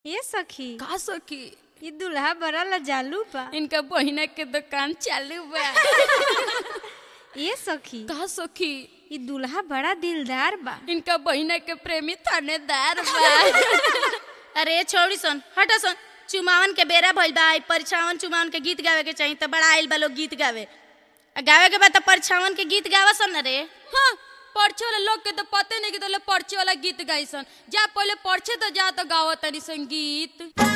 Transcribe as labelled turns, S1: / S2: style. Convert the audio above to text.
S1: ये सखी
S2: का सखी
S1: ये दुल्हा बड़ा लजालू बा
S2: इनका बहिना के दुकान चालू बा
S1: ये सखी
S2: का सखी
S1: ये दुल्हा बड़ा दिलदार बा
S2: इनका बहिना के प्रेमी थानेदार बा
S3: अरे छोड़ी सन हटा सन चुमावन के बेरा भइल बा आई परछावन चुमावन के गीत गावे के चाहिए तो बड़ा आइल बा लोग गीत गावे आ गावे के बाद तो परछावन के गीत गावा सन रे
S2: हाँ पर्चे वाला लोग के तो पते नहीं कि तो पर्चे वाला गीत गाई सन जा पहले पर्चे तो जा तो गावत तनी संगीत